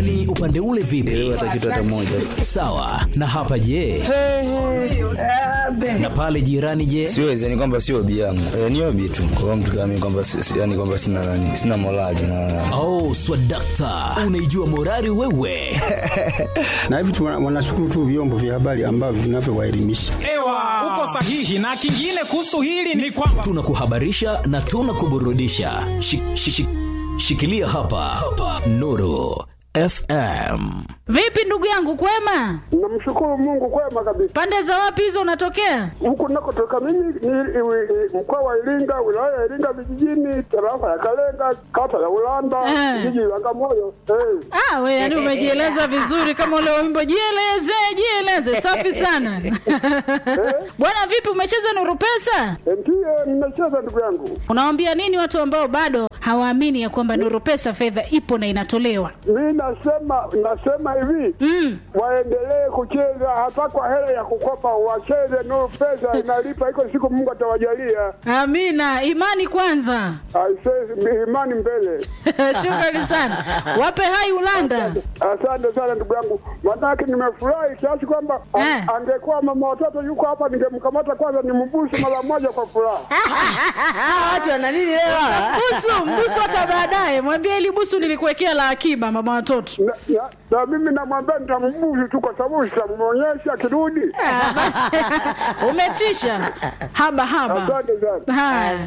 kwani upande ule vipi hata kitu hata moja sawa na hapa je na pale jirani je siwezi yani kwamba sio obi yangu e, ni obi tu kwa mtu kama mimi kwamba si- si- yani kwamba sina nani sina morali na oh swadakta unaijua morari wewe na hivi tu wana- wanashukuru tu vyombo vya habari ambavyo vinavyowaelimisha. Ewa, uko sahihi. Na kingine kuhusu hili ni kwamba tunakuhabarisha na tunakuburudisha shi, shi, shi, shikilia hapa, hapa. nuru fm Vipi ndugu yangu, kwema? Namshukuru Mungu kwema kabisa. Pande za wapi hizo unatokea? Huku nakotoka mimi ni i- i- mkoa wa Iringa, wilaya ya Iringa vijijini, tarafa ya Kalenga, kata ya Ulanda, Eh. jiji la Bagamoyo. Eh. Ah, we yani umejieleza vizuri kama ule wimbo jieleze, jieleze. Safi sana. Bwana vipi umecheza Nuru Pesa? Ndiyo nimecheza ndugu yangu. Unawaambia nini watu ambao bado hawaamini ya kwamba Nuru Pesa fedha ipo na inatolewa? Mi nasema nasema hivi Mm. waendelee kucheza hata kwa hela ya kukopa, wacheze Nuru Pesa inalipa, iko siku Mungu atawajalia. Amina, imani kwanza. Aisee, imani mbele. Shukrani sana. Wape hai Ulanda. Asante sana ndugu yangu, manake nimefurahi kiasi kwamba a- Eh. angekuwa mama watoto yuko hapa, ningemkamata kwanza nimbusu mara moja kwa furaha. watu wana nini leo? Busu, mbusu hata baadaye. Mwambie ili busu nilikuwekea la akiba mama watoto. Na, na, na mimi namwambia nitambusu tu, kwa sababu sitamwonyesha akirudi. Ah, basi. Umetisha. Haba haba. Asante sana. Haya.